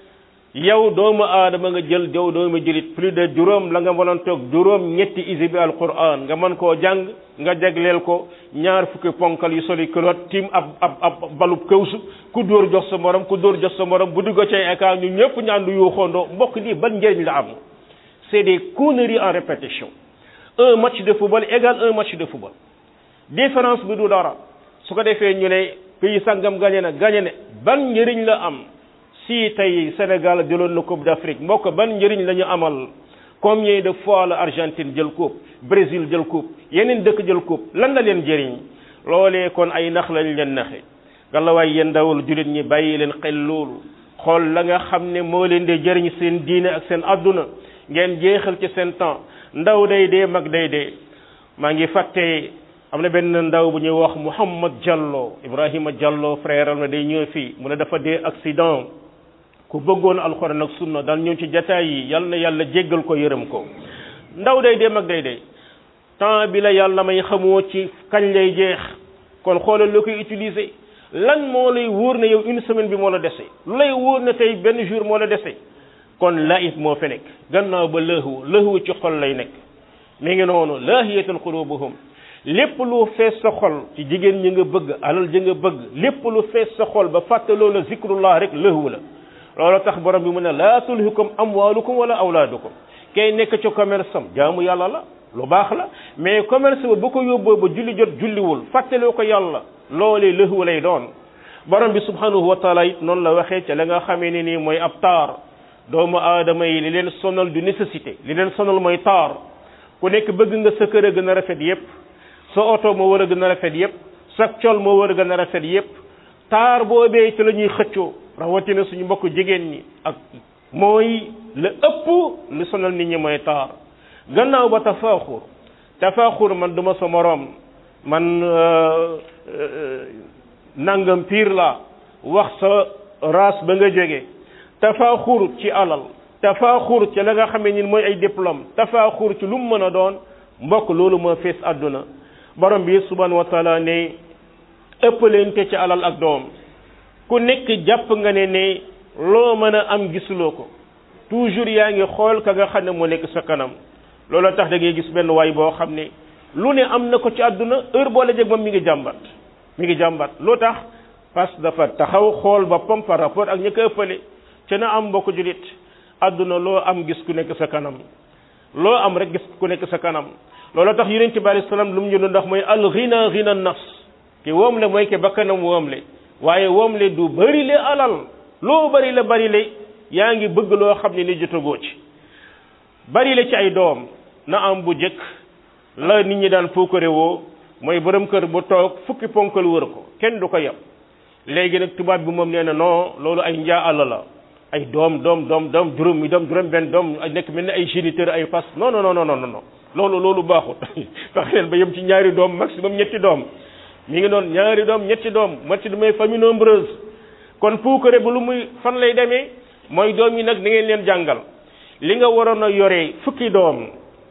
yow doomu aadama nga jël yow doomu jëlit plus de juróom la nga mënoon toog juróom ñetti isibi alquran nga mën koo jàng nga jagleel ko ñaar fukki ponkal yu soli kilot tim ab ab ab balub këwsu ku dóor jox sa morom ku dóor jox sa morom bu dugg ci écart ñu ñëpp ñu ànd yu xondoo mbokk lii ban njëriñ la am c'est des conneries en répétition un match de football égale un match de football différence bi du dara su ko defee ñu ne pays sangam gagné na gagné ne ban njëriñ la am si tey Sénégal jëloon na coupe d'Afrique mbokk ban njëriñ la ñu amal combien de fois la Argentine jël coupe Brésil jël coupe yeneen dëkk jël coupe lan la leen jëriñ loolee kon ay nax lañ leen naxe galawaay yéen ndawul jullit ñi bàyyi leen xel loolu xool la nga xam ne moo leen di jëriñ seen diine ak seen adduna ngeen jeexal ci seen temps ndaw day dee mag day dee maa ngi fàtte am na benn ndaw bu ñuy wax Mouhamad Diallo Ibrahima Diallo frère am na day ñëw fii mu ne dafa dee accident ku bëggoon alxuraan ak sunna daan ñëw ci jataay yi yal na yàlla jéggal ko yërëm ko ndaw day dee mag day dee temps bi la yàlla may xamoo ci kañ lay jeex kon xoolal loo koy utiliser lan moo lay wóor ne yow une semaine bi moo la dese lu lay wóor ne tey benn jour moo la dese kon laif moo fi nekk gannaaw ba lëhwu lëhwu ci xol lay nekk mi ngi noonu laahiyatan qulubuhum lépp lu fees sa xol ci jigéen ñi nga bëgg alal ji nga bëgg lépp lu fees sa xol ba fàtte loola zikrullah rek lëhwu la loolu tax borom bi mu ne laa tulhikum amwalukum wala awlaadukum kay nekk ci commerce am jaamu yàlla la lu baax la mais commerce ba bu ko yóbboo ba julli jot julliwul fàttaloo ko yàlla loolee lëhwu lay doon borom bi subhanahu wa taala it noonu la waxee ca la nga xamee ne nii mooy ab taar doomu aadama yi li leen sonal du nécessité li leen sonal mooy taar ku nekk bëgg nga sa kër a gën a rafet yépp sa oto moo war a gën a rafet yépp sa col moo war a gën a rafet yépp taar boobee ci la ñuy xëccoo rawatina suñu mbokk jigéen ñi ak mooy la ëpp li sonal nit ñi mooy taar gannaaw ba tafaaxur tafaaxur man duma sa moroom man nangam piir la wax sa race ba nga jóge tafaaxur ci alal tafaaxur ci la nga xamee ni mooy ay diplôme tafaaxur ci lu mu mën a doon mbokk loolu moo fees àdduna borom bi subhanahu wa taala ne ëppalente ci alal ak doom ku nekk jàpp nga ne ne loo mën a am gisuloo ko toujours yaa ngi xool ka nga xam ne moo nekk sa kanam loolu tax da ngay gis benn waay boo xam ne lu ne am na ko ci àdduna heure boo la jeg moom mi ngi jàmbat mi ngi jàmbat loo tax parce que dafa taxaw xool boppam par rapport ak ñi ko ëppale ca na am mbokk julit àdduna loo am gis ku nekk sa kanam loo am rek gis ku nekk sa kanam loolu tax yonent bi alayhi salaam lu mu ñu doon ndax mooy al ghina ghina nafs ki woom le mooy ke bakkanam woom le waaye woom le du bëri le alal loo bëri la bëri le yaa ngi bëgg loo xam ne ni jotagoo ci bëri le ci ay doom na am bu jëkk la nit ñi daan puukare woo mooy borom kër bu toog fukki ponkal wër ko kenn du ko yem léegi nag tubaab bi moom nee na non loolu ay njaa àll la ay doom doom doom doom juróom mi doom juróom benn doom nekk mel ni ay géniteur ay fas non non non non non loolu loolu baaxut fexe leen ba yem ci ñaari doom maximum ñetti doom mi ngi doon ñaari doom ñetti doom matti du may famille nombreuse kon puukare bu lu muy fan lay demee mooy doom yi nag da ngeen leen jàngal li nga waroon a yoree fukki doom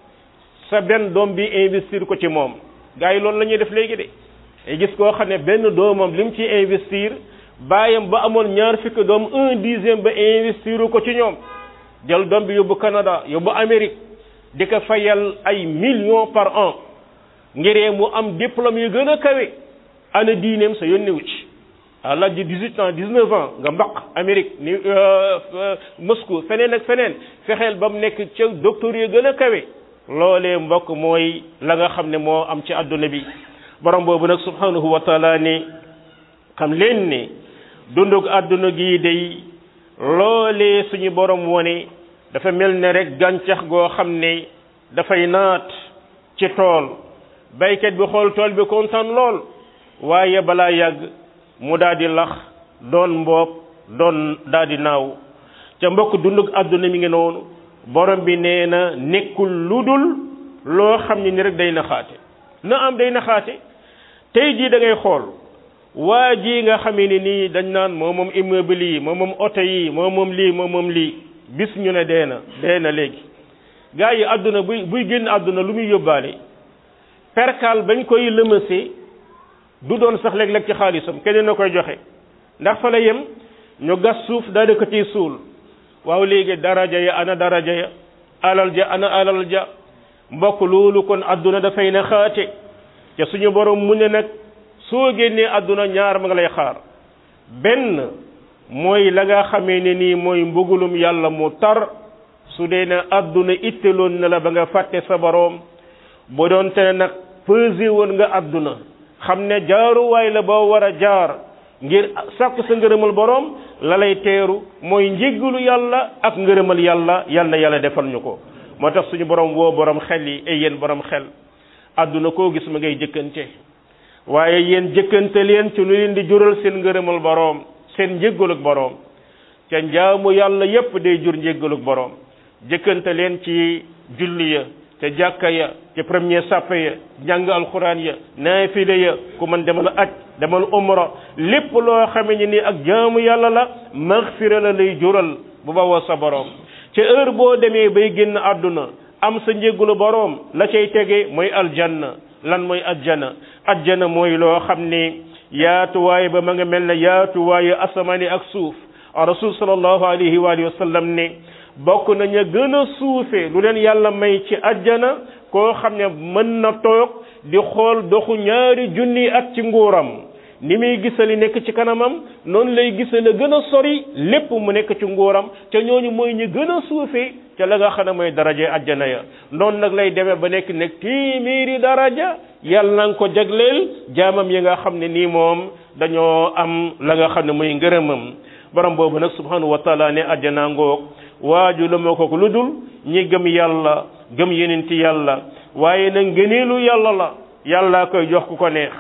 sa benn doom bi investir ko ci moom gars yi loolu la ñuy def léegi de ay gis koo xam ne benn doomam li mu ci investir bàyyam ba amoon ñaar fukki doom un dixième ba investir ko ci ñoom jël doom bi yóbbu Canada yóbbu Amérique di ko fayal ay millions par an ngiree mu am diplôme yu gën a kawe ana diineem sa yónni wu ci à l'âge de 18 ans 19 ans nga mbaq Amérique ni Moscou feneen ak feneen fexeel ba mu nekk ca docteur yu gën a kawe loolee mbokk mooy la nga xam ne moo am ci àdduna bi borom boobu nag subhanahu wa taala ne xam leen ne dundug àdduna gi day loolee suñu borom wone dafa mel ne rek gàncax goo xam ne dafay naat ci tool baykat bi xool tool bi kontaan lool waaye balaa yàgg mu daal di lax doon mboob doon daal di naaw ca mbokk dundug àdduna mi ngi noonu borom bi nee na nekkul lu dul loo xam ne ni rek day naxaate na am day naxaate tey jii da ngay xool waa ji nga xamee ni nii dañ naan moo moom immeuble yi moo moom oto yi moo moom lii moo moom lii bis ñu ne dee na dee na léegi gaa yi àdduna buy buy génn àdduna lu muy yóbbaale perkal bañ koy lëmësee du doon sax léeg-léeg ci xaalisam keneen na koy joxe ndax fa la yem ñu gas suuf daa di ko ciy suul waaw léegi daraja ya ana daraja ya alal ja ana alal ja mbokk loolu kon àdduna dafay na xaate te suñu borom mu ne nag soo génnee àdduna ñaar ma nga lay xaar benn mooy la nga xamee ne nii mooy mbugulum yàlla mu tar su dee ne àdduna itteloon na la ba nga fàtte sa boroom bu doon te nag pesé woon nga àdduna xam ne jaaruwaay la boo war a jaar ngir sàkk sa ngërëmal boroom la lay teeru mooy njéggalu yàlla ak ngërëmal yàlla yal na yàlla defal ñu ko moo tax suñu borom woo borom xel yi ay yéen borom xel àdduna koo gis ma ngay jëkkante waaye yéen jëkkante leen ci lu leen di jural seen ngërëmal boroom seen njéggaluk boroom ca njaamu yàlla yépp day jur njéggaluk boroom jëkkante leen ci julli ya ca jàkka ya ca premier sàppe ya njàng alxuraan ya naafile ya ku man demal aj demal umra lépp loo xame ni ni ak jaamu yàlla la maxfira la lay jural bu bawoo sa boroom ca heure boo demee bay génn àdduna am sa njéggalu boroom la cay tege mooy aljanna lan mooy ajjana ajjana mooy loo xam ne yaatuwaay ba ma nga mel ne yaatuwaayu asamaani ak suuf rasul sallallahu alayhi wa alihi wa sallam ne bokk nañu gën a suufe lu leen yàlla may ci ajjana koo xam ne mën na toog di xool doxu ñaari junni at ci nguuram ni muy gisali nekk ci kanamam noonu lay gisale gën a sori lépp mu nekk ci nguuram ca ñooñu mooy ñu gën a suufe ca la nga xam ne mooy daraje ajjana ya noonu nag lay demee ba nekk nekk téeméeri daraja yàlla na nga ko jagleel jaamam yi nga xam ne nii moom dañoo am la nga xam ne mooy ngërëmam borom boobu nag subhanahu wa taala ne ajjana ngoog waaju la moo ko lu dul ñi gëm yàlla gëm yenenti yàlla waaye nag ngëneelu yàlla la yàlla koy jox ku ko neex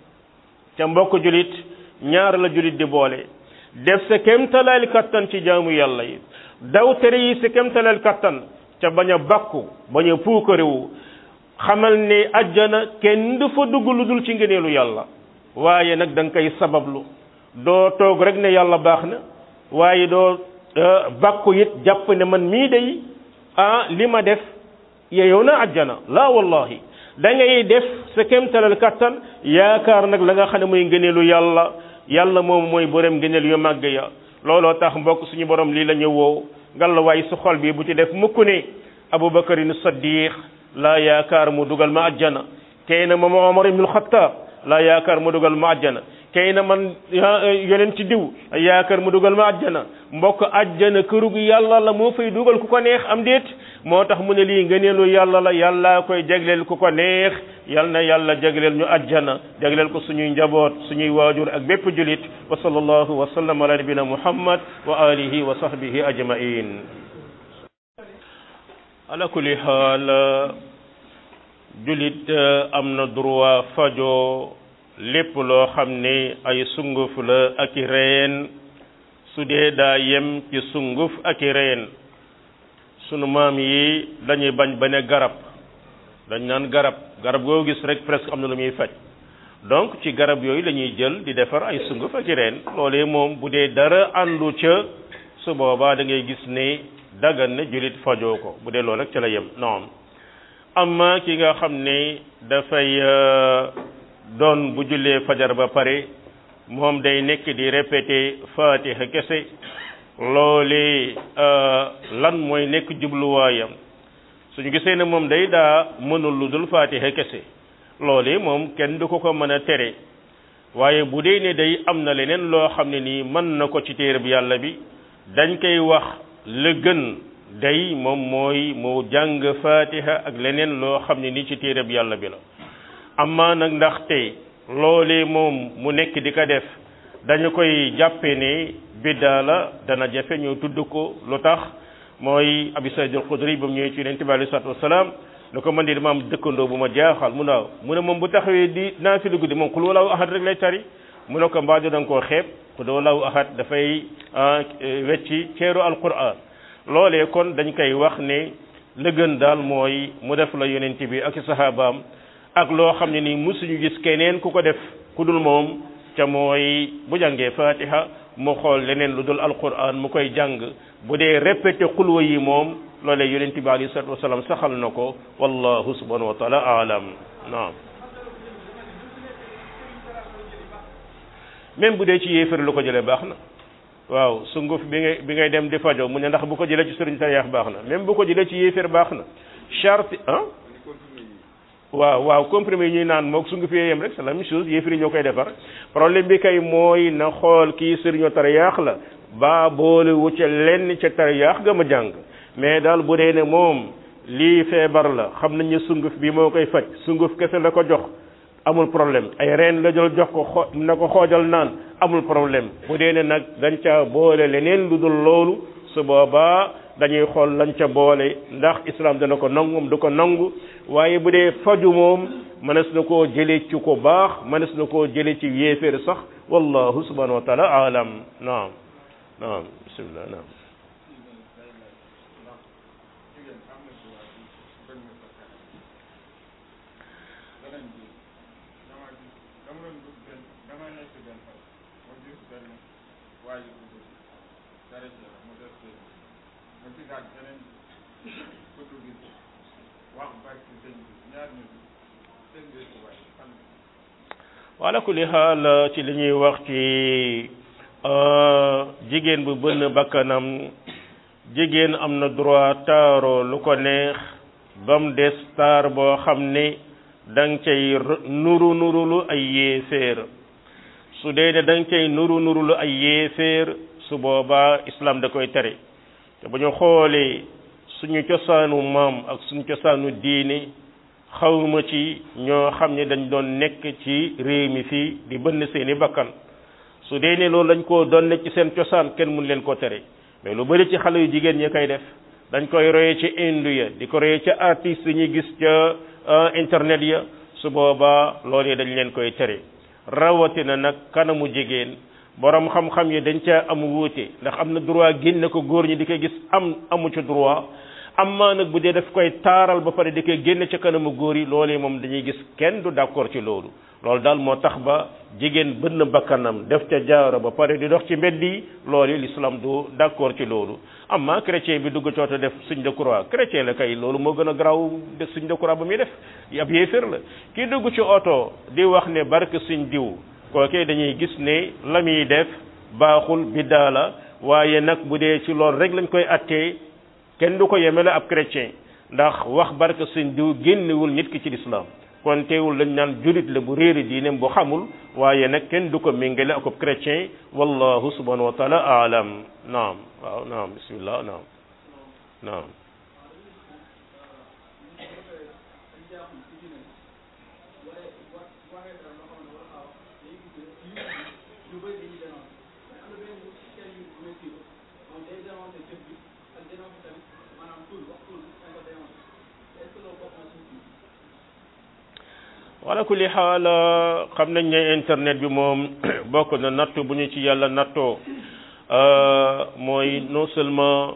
ca mbokk julit ñaar la julit di boole def sa kemtalaal kattan ci jaamu yàlla yi daw tere yi sa kemtalaal kattan ca bañ a bakku bañ a puukarewu xamal ne ajjana kenn du fa dugg lu dul ci ngëneelu yàlla waaye nag da nga koy sabablu doo toog rek ne yàlla baax na waaye doo bakku it jàpp ne man mii day ah li ma def yeyow na ajjana laa wallahi da ngay def sa kemtalal kattan yaakaar nag la nga xam ne mooy ngëneelu yàlla yàlla moom mooy borom ngëneel yu màgg ya looloo tax mbokk suñu borom lii la ñu woo ngallaawaay su xol bi bu ci def mukk ne abubakarin saddiq laa yaakaar mu dugal ma ajjana tey na moom omar ibnul xattaab laa yaakaar mu dugal ma ajjana kay na man yonent ci diw yaakaar mu dugal ma ajjana mbokk ajjana kërug yàlla la moo fay dugal ku ko neex am déet moo tax mu ne lii ngëneelu yàlla la yàlla koy jagleel ku ko neex yal na yàlla jagleel ñu ajjana jagleel ko suñuy njaboot suñuy waajur ak bépp julit wa sallallahu wa sallam ala nabina muhammad wa alihi wa sahbihi ajmain ala kulli xaal julit am na droit fajo lépp loo xam ne ay sunguf la ak i reen su dee daa yem ci sunguf ak i reen sunu maam yi dañuy bañ ba ne garab dañ naan garab garab goo gis rek presque am na lu muy faj donc ci garab yooyu la ñuy jël di defar ay sunguf ak i reen loolee moom bu dee dara àndu ca su boobaa da ngay gis ne dagan ne jullit fajoo ko bu dee loolu rek ca la yem non amma ki nga xam ne dafay doon bu jullee fajar ba pare moom day nekk di répété fatiha kese loolee lan mooy nekk jubluwaayam suñu gisee ne moom day daa mënul lu dul fatiha kese loolee moom kenn du ko ko mën a tere waaye bu dee ne day am na leneen loo xam ne nii mën na ko ci téere bi yàlla bi dañ koy wax la gën day moom mooy mu jàng fatiha ak leneen loo xam ne nii ci téere bi yàlla bi la amma nag ndaxte loolee moom mu nekk di ko def dañu koy jàppe ne biddaa la dana jafe ñu tudd ko lu tax mooy abi saïd al xudri ba mu ñëwee ci yonente bi alei salatu wasalaam lu ko man di dama am dëkkandoo bu ma jaaxal mu naaw mu ne moom bu taxawee di naafilu guddi moom xul walaahu ahad rek lay tari mu ne ko mbaadu da nga koo xeeb xul walaahu ahad dafay wecci ceeru alquran loolee kon dañ koy wax ne la gën daal mooy mu def la yonente bi ak sahabaam ak loo xam ne nii musuñu gis keneen ku ko def ku dul moom ca mooy bu jàngee fatiha mu xool leneen lu dul alquran mu koy jàng bu dee répété xulwa yi moom loolee yonent bi alayhi salatu wasalaam saxal na ko wallahu subhanahu wa taala alam naam même bu dee ci yéefar lu ko jëlee baax na waaw sunguf bi ngay bi ngay dem di fajo mu ne ndax bu ko jëlee ci sëriñ tariyaax baax na même bu ko jëlee ci yéefar baax na charte ah waaw waaw comprimé yi ñuy naan moog sunguf yee yem rek c'est la même chose yéefar yi ñoo koy defar problème bi kay mooy na xool kii sëriñu tariyaax la ba boole wu ca lenn ca tariyaax ga ma jàng mais daal bu dee ne moom lii feebar la xam nañ ne sunguf bi moo koy faj sunguf kese la ko jox amul problème ay reen la jël jox ko xo na ko xoojal naan amul problème bu dee ne nag dañ ca boole leneen lu dul loolu su boobaa dañuy xool lañ ca boole ndax islam dana ko nangu du ko nangu waaye bu dee faju moom mënees na koo jëlee ci ko baax mënees na koo jëlee ci yéeféer sax wallahu subhanahu wa taala alam naam naam bismillah naam wala kulli xaal ci li ñuy wax ci jigéen bu bënn bakkanam jigéen am na droit taaro lu ko neex ba mu des taar boo xam ne da nga cay nuru nurulu ay yéeféer su dee ne da nga cay nuru nurulu ay yéeféer su boobaa islam da koy tere te bu ñu xoolee suñu cosaanu maam ak suñu cosaanu diine xawma ci ñoo xam ne dañ doon nekk ci réew mi fii di bënn seeni bakkan su dee ne loolu dañ koo doon nekk ci seen cosaan kenn mun leen ko tere mais lu bari ci xale yu jigéen ñi koy def dañ koy roye ci indu ya di ko roye ca artistes yi ñuy gis ca internet ya su boobaa loolu yi dañ leen koy tere rawatina nag kanamu jigéen borom xam-xam yi dañ ca am wuute ndax am na droit génne ko góor ñi di koy gis am amu ci droit amma nag bu dee daf koy taaral ba pare di koy génne ca kanamu góor yi loolee moom dañuy gis kenn du d'accord ci loolu loolu daal moo tax ba jigéen bënn bakkanam def ca jaaro ba pare di dox ci mbedd yi loolu l'islam du d'accord ci loolu amma chrétien bi dugg cooto def signe de croix chrétien la kay loolu moo gën a garaaw def signe de croix ba muy def ab yéeféer la kii dugg ci oto di wax ne barke signe diw kookee dañuy gis ne la muy def baaxul biddaa la waaye nag bu dee ci loolu rek lañ koy attee kenn du ko yemele ab chrétien ndax wax barke sëñ diw génnewul nit ki ci lislaam kon teewul lañ naan julit la bu réeri diineem bu xamul waaye nag kenn du ko méngale ak ab chrétien wallahu subhanahu wa taala aalam naam waaw naam bismillah naam naam wala kulli xaal xam nañ ne internet bi moom bokk na nattu bu ñu ci yàlla nattoo mooy non seulement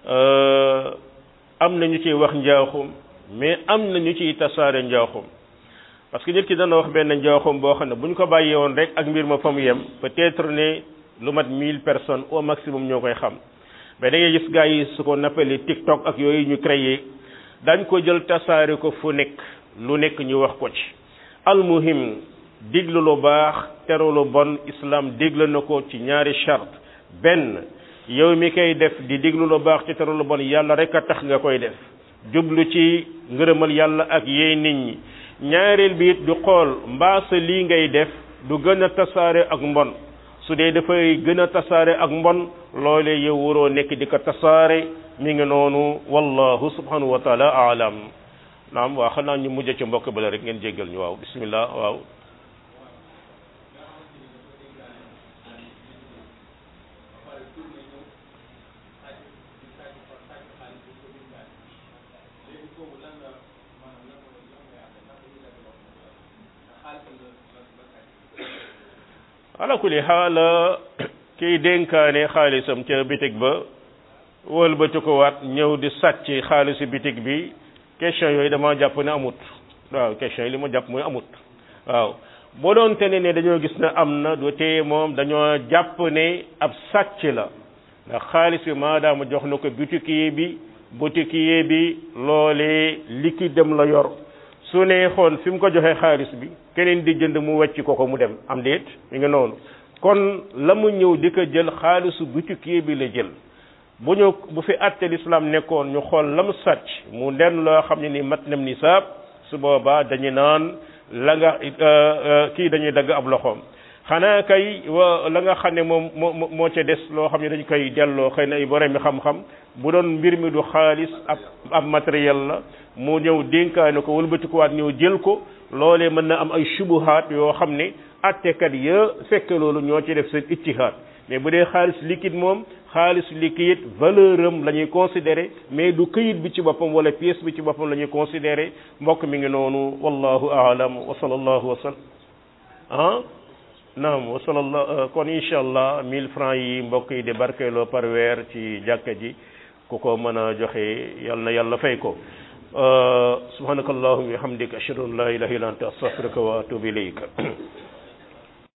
am na ñu ciy wax njaaxum mais am na ñu ciy tasaare njaaxum parce que nit ki dana wax benn njaaxum boo xam ne bu ñu ko bàyyee woon rek ak mbir ma fa mu yem peut-être ne lu mat mille personnes au maximum ñoo koy xam mais da ngay gis gars yi su ko nappali TikTok ak yooyu ñu créé dañ ko jël tasaare ko fu nekk lu nekk ñu wax ko ci almuhim diglu lu baax teru lu bon islam digle na ko ci ñaari charte benn yow mi koy def di diglu lu baax ci teru lu bon yàlla rek a tax nga koy def jublu ci ngërëmal yàlla ak yeey nit ñi ñaareel bi it du xool mbaa sa lii ngay def du gën a tasaare ak mbon su dee dafay gën a tasaare ak mbon loolee yow waroo nekk di ko tasaare mi ngi noonu wallahu subhanahu wa taala aalam naam waaw xanaa ñu mujj ci mbokk bala rek ngeen jéggal ñu waaw bismillah waaw ala kulli xaal kiy dénkaane xaalisam ca bitig ba wëlbati ko waat ñëw di sàcc xaalisu bitig bi question yooyu dama jàpp ne amut waaw question yi li ma jàpp mooy amut waaw boo doon te ne ne dañoo gis ne am na du tee moom dañoo jàpp ne ab sàcc la ndax xaalis bi maadaama jox na ko boutiquier bi boutiquier bi loolee liquide dem la yor su neexoon fi mu ko joxee xaalis bi keneen di jënd mu wecc ko ko mu dem am déet mi ngi noonu kon la mu ñëw di ko jël xaalisu boutiquier bi la jël bu ñu bu fi àtte l'islam nekkoon ñu xool la mu sàcc mu den loo xam ne ni mat nam nisaab su boobaa dañu naan la nga kii dañuy dagg ab loxoom xanaa kay wa la nga xam ne moom moo moo ca des loo xam ne dañ koy delloo xëy na ay borom mi xam-xam bu doon mbir mi du xaalis ab ab matériel la mu ñëw dénkaane ko wëlbatikuwaat ñëw jël ko loolee mën na am ay subuhaat yoo xam ne attekat ya fekk loolu ñoo ci def seen ittihaad mais bu dee xaalis liquide moom xaalis liquide valeur am la ñuy considéré mais du këyit bi ci boppam wala pièce bi ci boppam la ñuy considéré mbokk mi ngi noonu wallahu aalam wa sallallahu wa sallam ah naam wa sallallahu kon incha allah 1000 francs yi mbokk yi di barkeeloo par weer ci jàkka ji ku ko mën a joxe yal na yàlla fay ko subhanaka allahumma wa bihamdika ashhadu an la ilaha illa anta astaghfiruka wa atubu ilayk